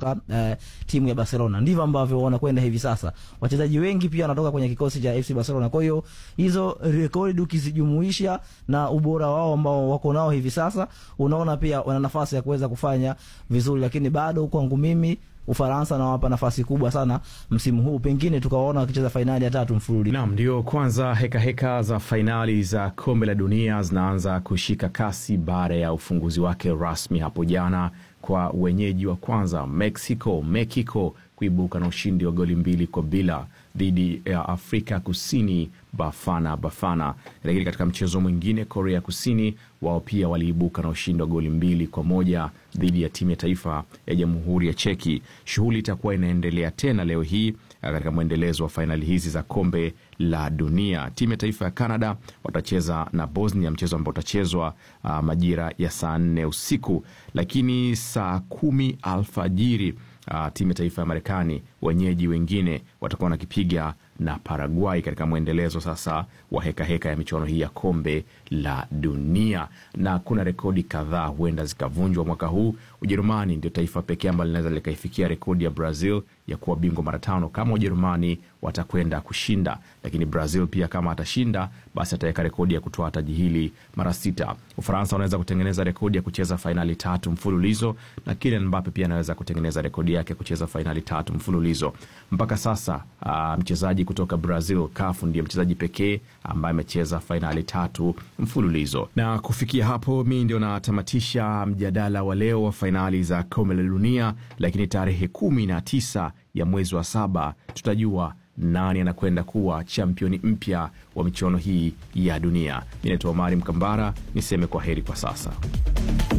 kutoka eh, timu ya Barcelona. Ndivyo ambavyo wanakwenda hivi sasa. Wachezaji wengi pia wanatoka kwenye kikosi cha FC Barcelona. Kwa hiyo hizo rekodi ukizijumuisha na ubora wao ambao wako nao hivi sasa, unaona pia wana nafasi ya kuweza kufanya vizuri, lakini bado kwangu mimi Ufaransa nawapa nafasi kubwa sana msimu huu, pengine tukawaona wakicheza fainali ya tatu mfululizo. Naam, ndio kwanza heka heka za fainali za kombe la dunia zinaanza kushika kasi baada ya ufunguzi wake rasmi hapo jana kwa wenyeji wa kwanza Mexico Mexico kuibuka na ushindi wa goli mbili kwa bila dhidi ya Afrika Kusini Bafana Bafana. Lakini katika mchezo mwingine, Korea Kusini wao pia waliibuka na ushindi wa goli mbili kwa moja dhidi ya timu ya taifa ya Jamhuri ya Cheki. Shughuli itakuwa inaendelea tena leo hii katika mwendelezo wa fainali hizi za kombe la dunia. Timu ya taifa ya Canada watacheza na Bosnia, mchezo ambao utachezwa uh, majira ya saa nne usiku, lakini saa kumi alfajiri uh, timu ya taifa ya Marekani wenyeji wengine watakuwa wanakipiga na Paraguay katika mwendelezo sasa wa hekaheka heka ya michuano hii ya kombe la dunia, na kuna rekodi kadhaa huenda zikavunjwa mwaka huu. Ujerumani ndio taifa pekee ambalo linaweza likaifikia rekodi ya Brazil ya kuwa bingwa mara tano kama Ujerumani watakwenda kushinda, lakini Brazil pia kama atashinda, basi ataweka rekodi ya kutoa taji hili mara sita. Ufaransa wanaweza kutengeneza rekodi ya kucheza fainali tatu mfululizo, na Kylian Mbappe pia anaweza kutengeneza rekodi yake kucheza fainali tatu mfululizo. Mpaka sasa uh, mchezaji kutoka Brazil kafu ndiye mchezaji pekee ambaye amecheza fainali tatu mfululizo. Na kufikia hapo, mi ndio natamatisha mjadala wa leo wa fainali za kombe la dunia, lakini tarehe kumi na tisa ya mwezi wa saba tutajua nani anakwenda kuwa championi mpya wa michuano hii ya dunia. Mi naitwa Omari Mkambara, niseme kwa heri kwa sasa.